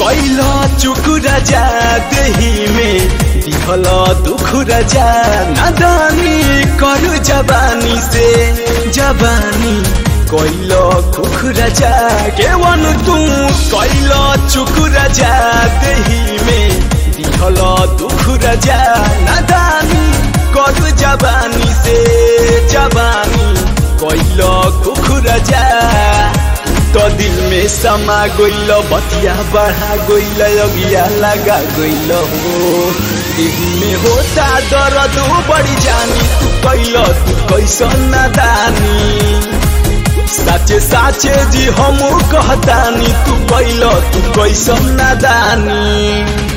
कैल चुक राजा देही में दिहल दुख राजा नादानी कर जवानी से जवानी कैल कुख राजा केवन तू कैल चुक राजा देही में दिहल दुख राजा नादानी कर जवानी से जवानी कैल कुख राजा तो दिल में समा गइल बतिया बढ़ा गइल अगिया लगा गइल हो दिल में होता दर्द बड़ी जानी तू कैल तू कैसन नादानी साचे साचे जी हम कहतानी तू कैल तू कैसन नादानी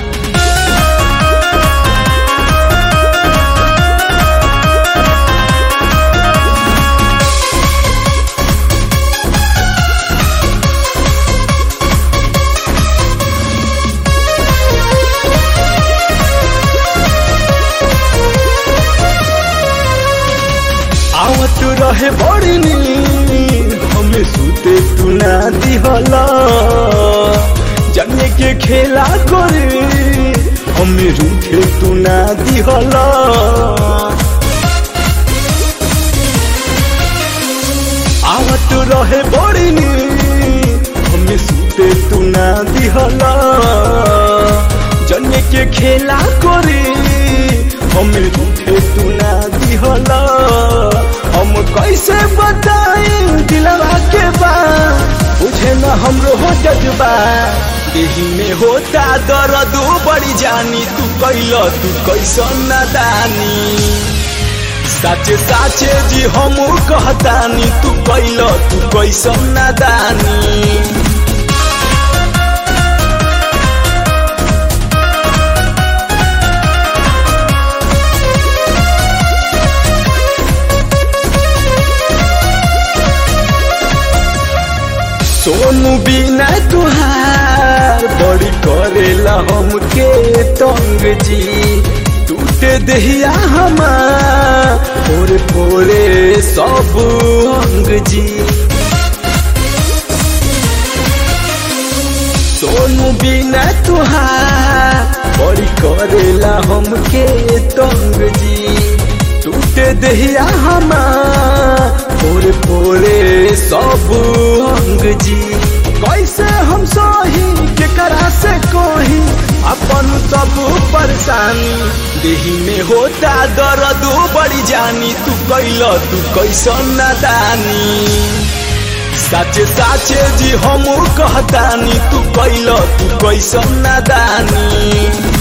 आवत रहे बड़ी नींद हमें सुते तू ना दिहला जाने के खेला करे हमें रूठे तू ना दिहला आवत रहे बड़ी नींद हमें सुते तू ना दिहला जाने के खेला करे हमें रूठे तू ना दिहला हम कैसे बताई दिलवा के बात बुझे न हमरो हो जज्बा देही में होता दर्द बड़ी जानी तू कैल तू कैसन नादानी साचे साचे जी हम कहतानी तू कैल तू कैसन नादानी सोनू बिना तुहार बड़ी करेला हमके तंग जी टूटे दहिया हमार फोरे फोरे सब अंग जी सोनू बिना तुहार बड़ी करेला हमके तंग जी टूटे दहिया हमार फोरे फोरे सब अंग जी कैसे हम सही केकरा से कोही अपन सब परेशानी देही में होता दर्द बड़ी जानी तू कैल तू कैसन नादानी साचे साचे जी हम कहतानी तू कैल तू कैसन नादानी